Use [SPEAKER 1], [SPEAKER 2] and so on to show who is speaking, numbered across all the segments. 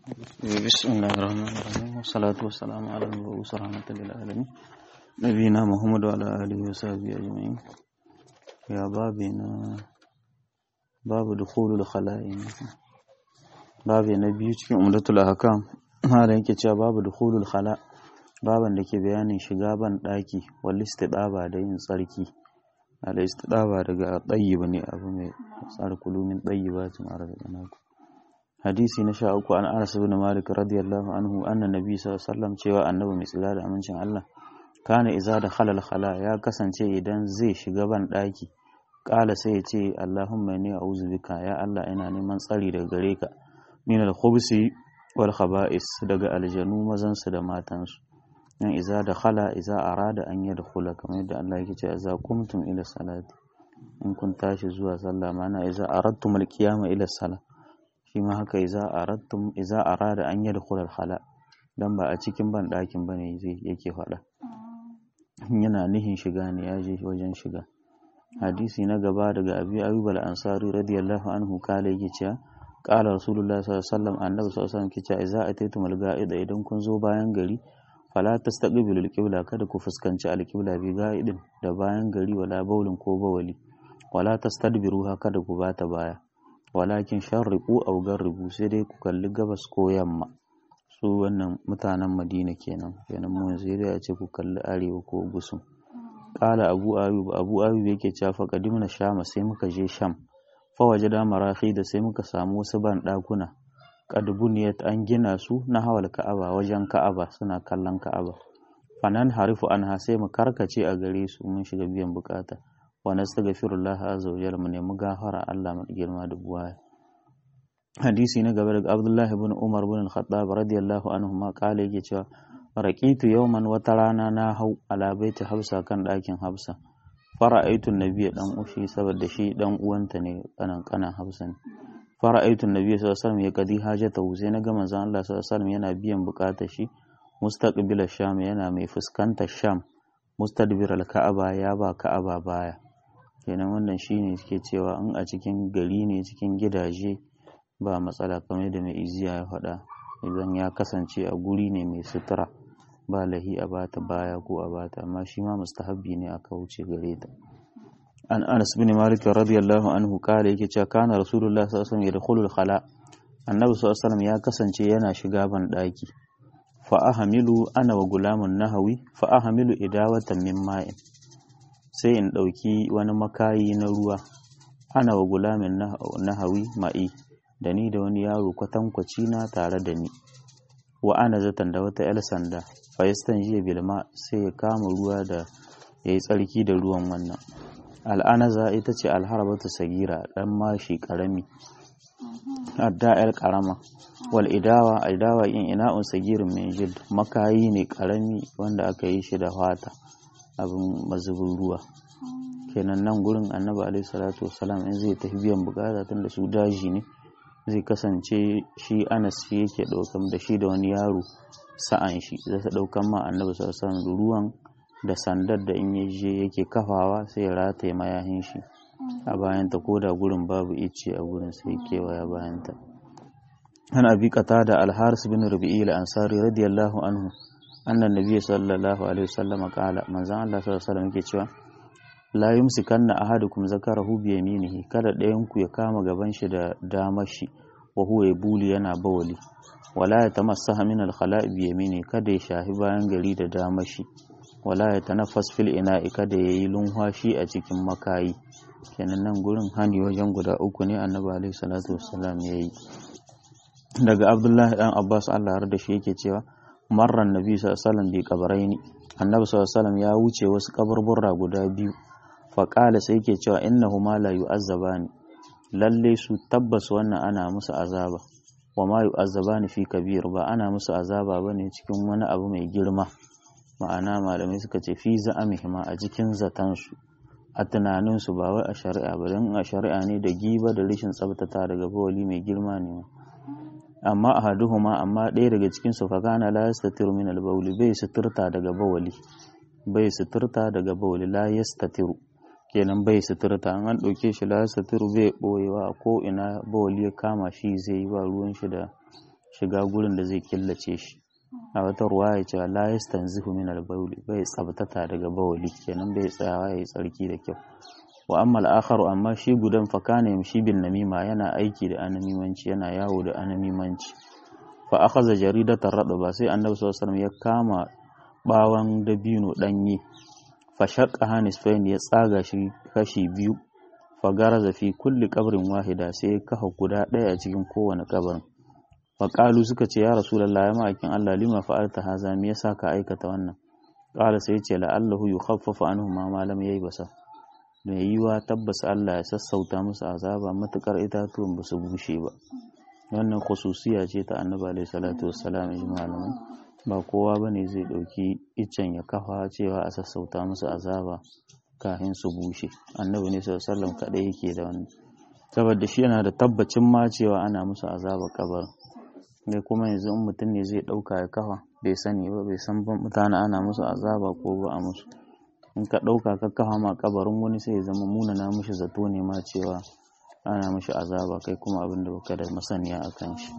[SPEAKER 1] بسم الله الرحمن الرحيم والصلاة والسلام على المبعوث رحمة للعالمين نبينا محمد وعلى آله وصحبه أجمعين يا بابنا باب دخول الخلاء babu na biyu cikin umdatul ahkam malam yake cewa babu dukhulul khala baban da ke bayanin shiga ban daki wal istidaba da yin tsarki al istidaba daga tayyib ne abu mai tsar kulumin tayyibatin arzaqnaku hadisi na sha uku an Anas ibn Malik radiyallahu anhu anna nabi sallallahu alaihi wasallam cewa annabi mai tsira da amincin Allah kana iza da khalal khala ya kasance idan zai shiga ban daki kala sai ya ce Allahumma inni a'udhu bika ya Allah ina neman tsari daga gare ka min al-khubsi wal khaba'is daga aljanu mazan su da matan su yan iza da khala iza arada an yadkhula kamar yadda Allah yake cewa iza kumtum ila salati in kun tashi zuwa sallah mana iza aradtum al-qiyama ila salah shi ma haka iza aradtum iza arada an yadkhula al-khala dan ba a cikin ban dakin bane zai yake faɗa yana nihin shiga ne ya je wajen shiga hadisi na gaba daga abi ayyub al-ansari radiyallahu anhu kala yake cewa qala rasulullah sallallahu alaihi wasallam annabi sallallahu alaihi wasallam ke cewa idza ataytum al-ga'ida idan kun zo bayan gari fala tastaqbilu al-qibla kada ku fuskanci al-qibla bi ga'idin da bayan gari wala baulin ko bawali wala tastadbiruha kada ku bata baya walakin sharriqu aw garribu sai dai ku kalli gabas ko yamma su wannan mutanen madina kenan kenan mu yanzu ya ce ku kalli arewa ko gusum kala abu ayub abu ayub yake cewa fa qadimna sham sai muka je sham fa wajada marahi da sai muka samu wasu ban dakuna qad buniyat an gina su na hawal ka'aba wajen ka'aba suna kallon ka'aba fanan harifu anha sai mu karkace a gare su mun shiga biyan bukata wa nastaghfirullah azza wa jalla mu nemi gafara Allah mu girma da buwaya hadisi na gaba daga Abdullah ibn Umar ibn al-Khattab radiyallahu anhu ma kale yake cewa raqitu yawman wata rana na hau ala baiti Hafsa kan ɗakin Hafsa fara'aitu nabiyya dan ushi saboda shi dan uwanta ne kanan kanan Hafsa ne fara'aitu nabiyya sallallahu alaihi wasallam ya kadi hajata sai na ga manzon Allah sallallahu alaihi wasallam yana biyan bukatar shi mustaqbil sham yana mai fuskantar sham mustadbir al-ka'aba ya ba ka'aba baya kenan wannan shine suke cewa in a cikin gari ne cikin gidaje ba matsala kamar da mai iziya ya faɗa idan ya kasance a guri ne mai sutura ba lahi a bata baya ko a bata amma shi ma mustahabbi ne aka wuce gare ta an anas bin malik radiyallahu anhu kale yake cewa kana rasulullah sallallahu alaihi wasallam yadkhulul khala annabi sallallahu alaihi wasallam ya kasance yana shiga ban daki fa ahamilu ana wa gulamun nahawi fa ahamilu idawatan min ma'in sai in dauki wani makayi na ruwa ana wa gulamin nahawi ma'i da ni da wani yaro kwatankwaci na tare da ni wa ana zatan da wata 'yar sanda fayistan jiya bilma sai ya kama ruwa da ya yi tsarki da ruwan wannan al'anaza ita ce alharbatu sagira dan mashi karami adda 'yar karama wal idawa idawa in ina'un sagirin min jild makayi ne karami wanda aka yi shi da fata abin mazubin ruwa kenan nan gurin annabi alaihi salatu wasalam in zai tafi biyan bukata tun da su daji ne zai kasance shi anas shi yake ɗaukan da shi da wani yaro sa'an shi zai ta ɗaukan ma annabi sallallahu da ruwan da sandar da in ya je yake kafawa sai ya rataye mayahin shi a bayanta ko da gurin babu icce a gurin sai kewaya bayanta an abi kata da alharis bin rubi'i al-ansari radiyallahu anhu annan nabiyyi sallallahu alaihi wasallam qala manzon Allah sallallahu alaihi wasallam yake cewa la yumsikanna ahadukum zakarahu bi yaminihi kada ɗayan ku ya kama gaban shi da damar shi wa huwa yabuli yana bawali wala ya tamassaha min al-khala'i bi yamini kada ya shahi bayan gari da damar shi wala ya tanaffas fil ina'i kada ya yi lunwashi a cikin makayi kenan nan gurin hani wajen guda uku ne annabi alaihi salatu wassalam yayi daga abdullahi dan abbas Allah har da shi yake cewa marran nabi sallallahu alaihi wasallam bi qabaraini annabi sallallahu alaihi wasallam ya wuce wasu kaburburra guda biyu faƙala sai ke cewa innahu ma la yu'azzabani lalle su tabbas wannan ana musu azaba wa ma yu'azzabani fi kabir ba ana musu azaba bane cikin wani abu mai girma ma'ana malamai suka ce fi za'amihima a cikin zatan su a tunanin su ba wai a shari'a ba dan a shari'a ne da giba da rashin tsabtata daga bawali mai girma ne amma ahaduhuma amma ɗaya daga cikin su fa kana la yastatiru min al-bawli bai suturta daga bawali bai suturta daga bawli la yastatiru kenan bai suturta an an ɗauke shi la satiru bai ɓoyewa a ko ina bawali ya kama shi zai yi ba ruwan shi da shiga gurin da zai killace shi a wata ruwa ya ce la yastanzihu min al-bawli bai tsabtata daga bawli kenan bai tsayawa yayi tsarki da kyau wa amma al-akharu amma shi gudan fa kana yamshi bin namima yana aiki da anamimanci yana yawo da anamimanci fa akhadha jaridatan ba sai annabi sallallahu alaihi wasallam ya kama bawan dabino danye fa shaqqa hanisfain ya tsaga shi kashi biyu fa garaza fi kulli qabrin wahida sai ya kafa guda ɗaya a cikin kowane kabarin fa qalu suka ce ya rasulullahi ya ma'akin Allah lima fa'alta haza me yasa ka aikata wannan qala sai ya ce la'allahu yukhaffafu anhu ma ma lam yayi basa da yiwa tabbas Allah ya sassauta musu azaba matukar itatuwan ba su bushe ba wannan khususiya ce ta annabi alaihi salatu wassalam ji malamai ba kowa bane zai dauki iccen ya kafa cewa a sassauta musu azaba kafin su bushe annabi ne sallallahu alaihi wasallam kadai yake da wannan saboda shi yana da tabbacin ma cewa ana musu azaba kabar ne kuma yanzu in mutum ne zai dauka ya kafa bai sani ba bai san mutane ana musu azaba ko ba a musu in ka dauka ka kafa ma kabarin wani sai ya zama munana mishi zato ne ma cewa ana mishi azaba kai kuma abin da baka da masaniya a kan shi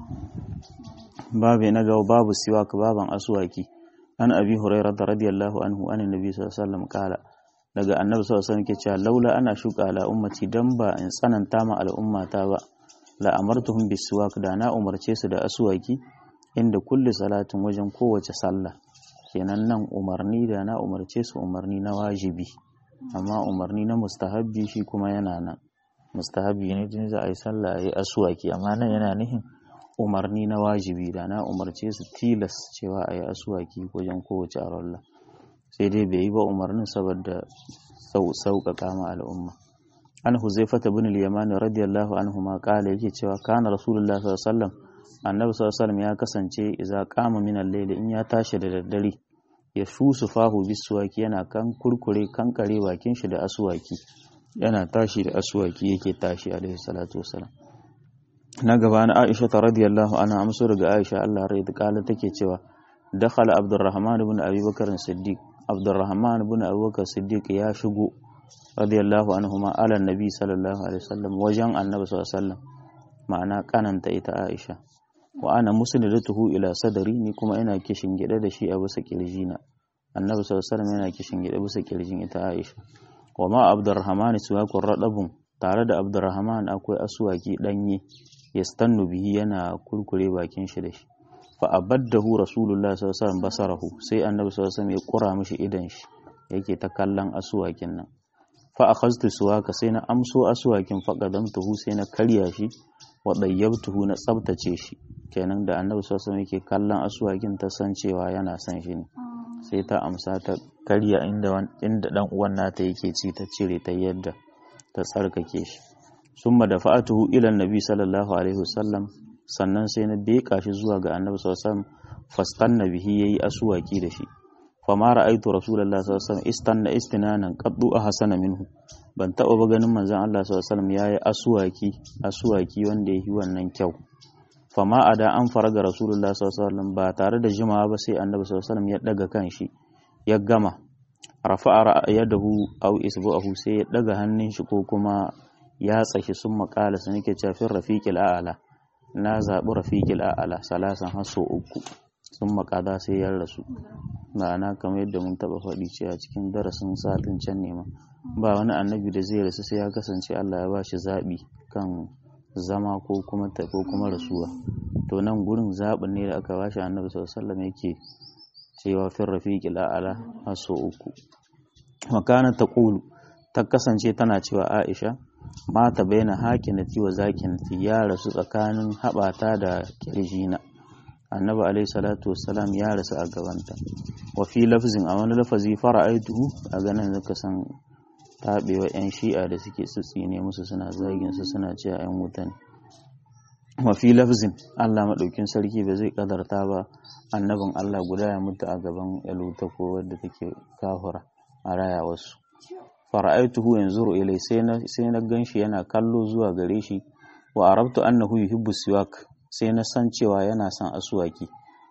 [SPEAKER 1] babu na gaba babu siwak baban aswaki an abi hurairah radiyallahu anhu an annabi sallallahu alaihi wasallam kala daga annabi sallallahu alaihi wasallam ke cewa laula ana shuka ala ummati dan ba in tsananta ma al'ummata ba la amartuhum bisiwak da na umarce su da aswaki inda kulli salatin wajen kowace sallah kenan nan umarni da na umarce su umarni na wajibi amma umarni na mustahabbi shi kuma yana nan mustahabi ne tun za a yi sallah a yi asuwaki amma nan yana nihin umarni na wajibi da na umarce su tilas cewa a yi asuwaki wajen kowace arwallah sai dai bai yi ba umarnin saboda sauƙaƙa ma al'umma an huzaifata bin al-yaman radiyallahu anhu ma kala yake cewa kana rasulullah sallallahu alaihi wasallam annabi sallallahu alaihi wasallam ya kasance idza qama min al-layl in ya tashi da daddare ya shusu fahu bisuwaki yana kan kurkure kankare bakin shi da asuwaki yana tashi da aswaki yake tashi alaihi salatu wasalam na gaba na Aisha ta radiyallahu anha amsu daga Aisha Allah rai da kala take cewa dakhala Abdurrahman ibn Abi Bakar Siddiq Abdurrahman ibn Abi Bakar Siddiq ya shigo radiyallahu anhuma ala nabi sallallahu alaihi wasallam wajen annabi sallallahu alaihi wasallam ma'ana kananta ita Aisha wa ana musnidatuhu ila sadari ni kuma ina kishin gida da shi a bisa kirjina annabi sallallahu alaihi wasallam yana kishin gida bisa kirjin ita Aisha wa ma abdurrahman suwakun radabun tare da abdurrahman akwai asuwaki danye yastannu bihi yana kurkure bakin shi da shi fa abaddahu rasulullah sallallahu alaihi wasallam basarahu sai annabi sallallahu alaihi wasallam ya kura mishi idan shi yake ta kallon asuwakin nan fa akhaztu suwaka sai na amso asuwakin fa qadamtuhu sai na karya shi wa dayyabtuhu na tsabtace shi kenan da annabi sallallahu alaihi wasallam yake kallon asuwakin ta san cewa yana son shi ne sai ta amsa ta karya inda inda dan uwan nata yake ci ta cire ta yadda ta tsarkake shi summa da fa'atuhu ila annabi sallallahu alaihi wasallam sannan sai na beka shi zuwa ga annabi sallallahu alaihi wasallam fastanna bihi yayi asuwaki da shi fama ra'aitu rasulullahi sallallahu alaihi wasallam istanna istinanan qaddu ahsana minhu ban taba ba ganin manzon Allah sallallahu alaihi wasallam yayi asuwaki asuwaki wanda yayi wannan kyau fama a da an faraga rasulullah sallallahu ba tare da jimawa ba sai annabi sallallahu ya daga kan shi ya gama rafa'a yadahu aw isbu'ahu sai ya daga hannun shi ko kuma ya tsashi sun makala sun yake cafin rafiqil a'ala na zabi rafiqil a'ala salasan haso uku sun makada sai ya rasu ma'ana kamar yadda mun taba faɗi cewa cikin darasin satin can ne ma ba wani annabi da zai rasu sai ya kasance Allah ya ba shi zaɓi kan zama ko kuma ta ko kuma rasuwa to nan gurin zaɓin ne da aka bashi annabi sallallahu alaihi yake cewa fin rafiqi la'ala haso uku makana ta qulu ta kasance tana cewa Aisha mata baina hakinati wa zakinati ya rasu tsakanin haɓata da kirjina annabi alaihi salatu wassalam ya rasu a gabanta wa fi lafzin a wani lafazi fara'aituhu a ganin zaka san taɓewa 'yan shi'a da suke tsitsine musu suna zagin su suna cewa 'yan wuta ne mafi lafzin Allah maɗaukin sarki ba zai ƙadarta ba annabin Allah guda ya mutu a gaban yaluta ko wadda take kafura a raya wasu fara'aituhu yanzuru ilai sai na sai na ganshi yana kallo zuwa gare shi wa arabtu annahu yuhibbu siwak sai na san cewa yana son asuwaki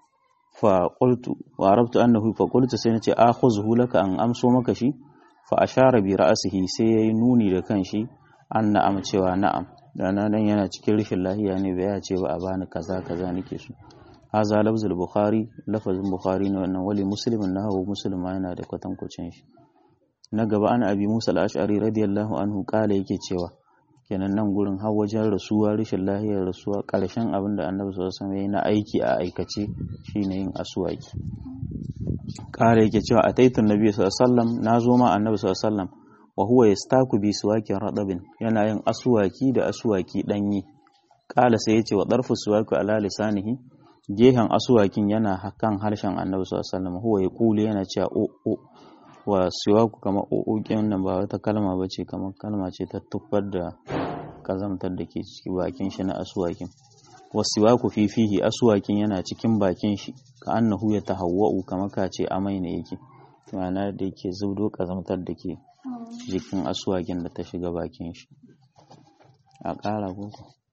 [SPEAKER 1] fa qultu wa arabtu annahu fa qultu sai na ce akhuzhu laka an amso maka shi fa ashara bi ra'sihi sai yayi nuni da kanshi an na'am cewa na'am dana dan yana cikin rashin lahiya ne bai ya ce ba a bani kaza kaza nake so haza lafzul bukhari lafazin bukhari ne wannan wali muslimin na hawo musulma yana da kwatankwacin shi na gaba ana abi musa al-ash'ari radiyallahu anhu kala yake cewa kenan nan gurin har wajen rasuwa rashin lahiyar rasuwa karshen abin da annabi sallallahu alaihi wasallam na aiki a aikace shine yin aswaki kala yake cewa ataitu nabi sallallahu alaihi wasallam na zo ma annabi sallallahu alaihi wasallam wa huwa yastaku bi suwakin radabin yana yin aswaki da aswaki danyi kala sai yace wa darfu suwaki ala lisanihi gehen asuwakin yana kan harshen annabi sallallahu alaihi wasallam huwa yaqulu yana cewa o o wa siwaku kamar o o nan ba wata kalma bace kamar kalma ce ta tuffar da kazamtar da ke ciki bakin shi na asuwakin wa siwaku fi fihi asuwakin yana cikin bakin shi ka annahu ya tahawwa'u kamar ka ce amai ne yake ma'ana da yake zubdo kazamtar da ke jikin asuwakin da ta shiga bakin shi a ƙara ko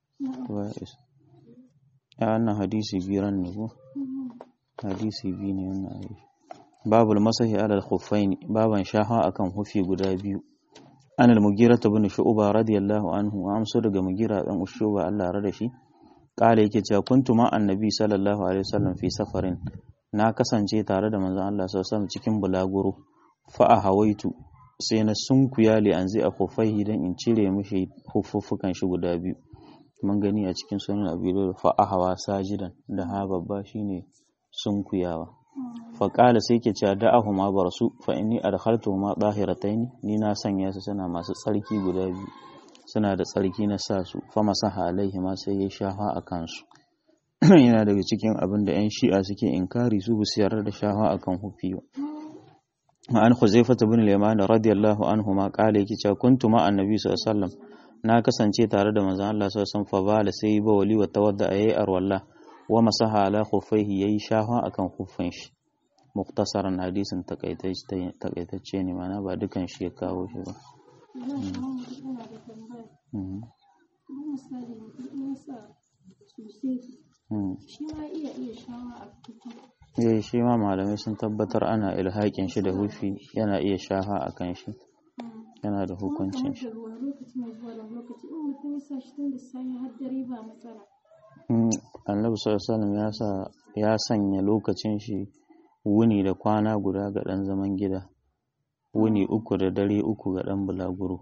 [SPEAKER 1] ya wannan hadisi biran ne ko hadisi biyu ne wannan ayi babul masahi alal khuffaini baban shaha akan hufi guda biyu an al-mugira ibn shu'ba radiyallahu anhu wa amsu daga mugira dan shu'ba Allah ya da shi kala yake cewa kuntu ma annabi sallallahu alaihi wasallam fi safarin na kasance tare da manzon Allah sallallahu alaihi wasallam cikin bulaguro fa hawaitu sai na sunkuya li anzi a khuffaihi dan in cire mishi hufuffukan shi guda biyu mun gani a cikin sunan abido fa ahawa sajidan da ha babba shine sunkuyawa fa qala sai ke cewa da'ahu ma barsu fa inni adkhaltu ma dahirataini ni na sanya su suna masu tsarki guda biyu suna da tsarki na sa su fa masaha alaihi ma sai ya shafa a kansu yana daga cikin abin da yan shi'a suke inkari su bu yarda da shafa akan hufi ba an Huzaifah ibn al-Yaman radiyallahu anhu ma qala yake cewa kuntu ma annabi sallallahu alaihi wasallam na kasance tare da manzon Allah sallallahu alaihi wasallam fa bala sai ba wali wa tawadda ayi arwalla wa masaha ala khuffaihi yayi shafa akan khuffin shi muktasaran hadisin takaitacce ne mana ba dukan shi ya kawo shi ba ya shi ma malamai sun tabbatar ana ilhaƙin shi da hufi yana iya shafa a kan shi yana da hukuncin shi annabi sallallahu ya sanya lokacin shi wuni da kwana guda ga ɗan zaman gida wuni uku da dare uku ga ɗan bulaguro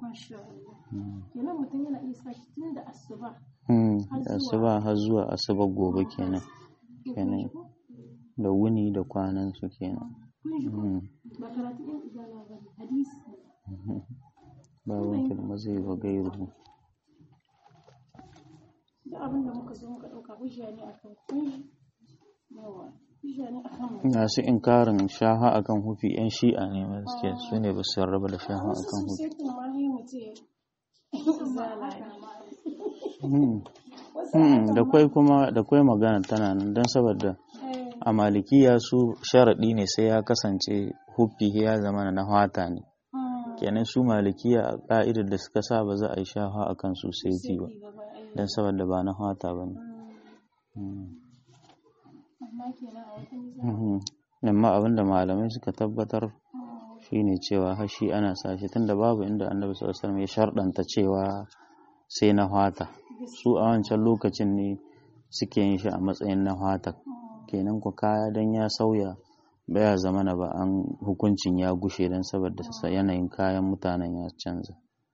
[SPEAKER 1] asuba har zuwa asuba gobe kenan kenan da wuni da kwanan su kenan ba wanke da mazai ba gairu
[SPEAKER 2] da abin da muka zo muka ɗauka hujja ne akan kun yawa
[SPEAKER 1] masu inkarin shaha akan hufi yan shi'a ne ma suke su ne ba su raba da shaha akan hufi da kwai kuma da kwai magana tana nan don saboda a malikiya su sharaɗi ne sai ya kasance hufi ya zama na hata ne kenan su malikiya a ƙa'idar da suka sa ba za a yi shaha akan su sai ba don saboda ba na hata ba ne amma abinda malamai suka tabbatar shine cewa hashi ana sashi tunda babu inda annabi sallallahu alaihi ya sharɗanta cewa sai na hata su a wancan lokacin ne suke yin shi a matsayin na hata kenan ku kaya dan ya sauya baya zama na ba an hukuncin ya gushe don saboda yanayin kayan mutanen ya canza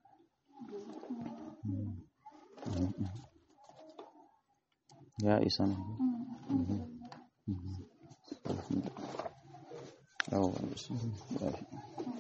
[SPEAKER 1] ya isa nan yawon